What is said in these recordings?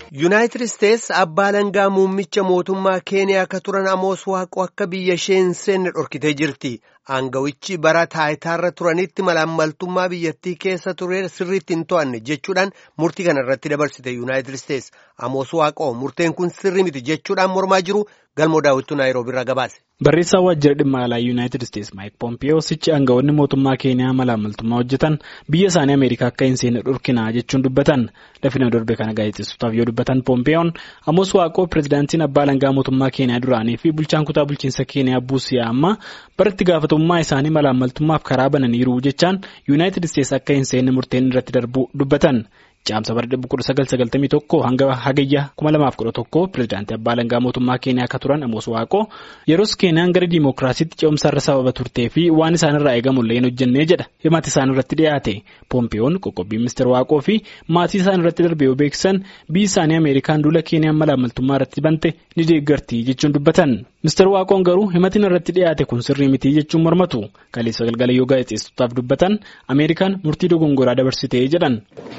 Yuunaayitid Isteets abbaa langaa muummicha mootummaa Keeniyaa akka turan Amoos Waaqoo akka biyya ishee hin seenne dhorkitee jirti. Aangawichi bara taayitaarra turanitti malaammaltummaa biyyattii keessa ture sirriitti hin to'anne jechuudhaan murtii kana irratti dabarsite Yuunaayitid Isteets. Amoos Waaqoo murteen kun sirrii miti jechuudhaan mormaa jiru galmoo daawwittuu Naayiroobii irraa gabaase. Barreessaa waajjira dhimma alaa Yuunaayitid Isteets Maayik Poompiyoo sichi aangawoonni mootummaa Keeniyaa malaammaltummaa hojjetan biyya isaanii Ameerikaa akka hin seenne dhorkinaa jechuun dubbatan. Lafina darbe kana gaazexeessotaaf yoo dubbatan Poompiyoon Amoos Waaqoo pirezidaantiin abbaa langaa mootummaa Keeniyaa duraanii fi bulchaan kutaa bulchiinsa Keeniyaa Buusiyaa amma baratti gaafatamummaa isaanii malaammaltummaaf karaa bananiiru jechaan Yuunaayitid Isteets akka hin seenne murteen irratti darbuu dubbatan. Caamsa bara 1991 hanga hagayya 2011 pirezidaantii abbaa langaa mootummaa Keeniyaa akka turan Amoos Waaqoo yeroos Keeniyaan gara diimokiraasiitti ce'umsaarra sababa turtee fi waan isaanirraa eegamullee hin hojjennee jedha himati isaan irratti dhiyaate. Poompiyoon qoqqobbii ministeera Waaqoo fi maatii isaan irratti darbee yoo beeksisan biyyi isaanii Ameerikaan duula Keeniyaan malaammaltummaa irratti bante ni deeggarti jechuun dubbatan. Ministeera Waaqoon garuu himatiin irratti dhiyaate kun sirrii miti jechuun mormatu. Kaleessa galgala yoo gaazexeessotaaf dubbatan Ameerikaan murtii dogongoraa dabarsitee jedhan.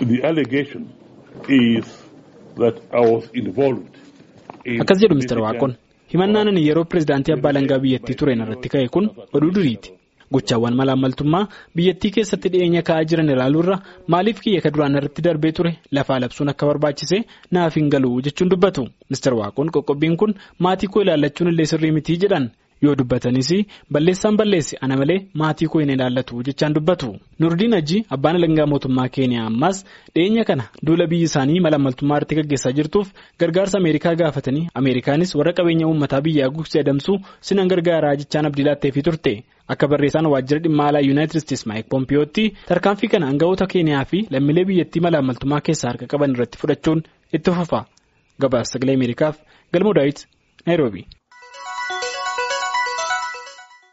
Akkas jedhu Ministeera Waaqoon himannaan ani yeroo pirezidaantii abbaa langaa biyyattii tureen irratti ka'e kun oduu duriiti. Gochaawwan malaammaltummaa biyyattii keessatti dhiyeenya ka'aa jiran ilaaluurra maaliif kiyya ka duraan irratti darbee ture lafaa labsuun akka barbaachise naaf hin galu jechuun dubbatu. Ministeera Waaqoon qoqqobbiin kun maatii koo ilaallachuun illee sirrii mitii jedhan. yoo dubbatanis balleessaan balleessi ana malee maatii koo hin ilaallatu jechaan dubbatu nurdiin hajji abbaan alangaa mootummaa keeniyaa ammaas dhiyeenya kana duula biyyi isaanii malaammaltummaa irratti gaggeessaa jirtuuf gargaarsa ameerikaa gaafatanii ameerikaanis warra qabeenya uummataa biyyaa gugsee adamsuu sinan gargaaraa jechaan abdii laatteefii turte akka barreessaan waajjira dhimma alaa yuunaayitid isteets maayik poompiyootti tarkaanfii kana aangawoota keeniyaa fi lammiilee biyyattii malaammaltummaa keessaa harka qaban irratti fudhachuun itti fufa gabaasa sagalee ameerikaaf galmoo daawit naayiroobii.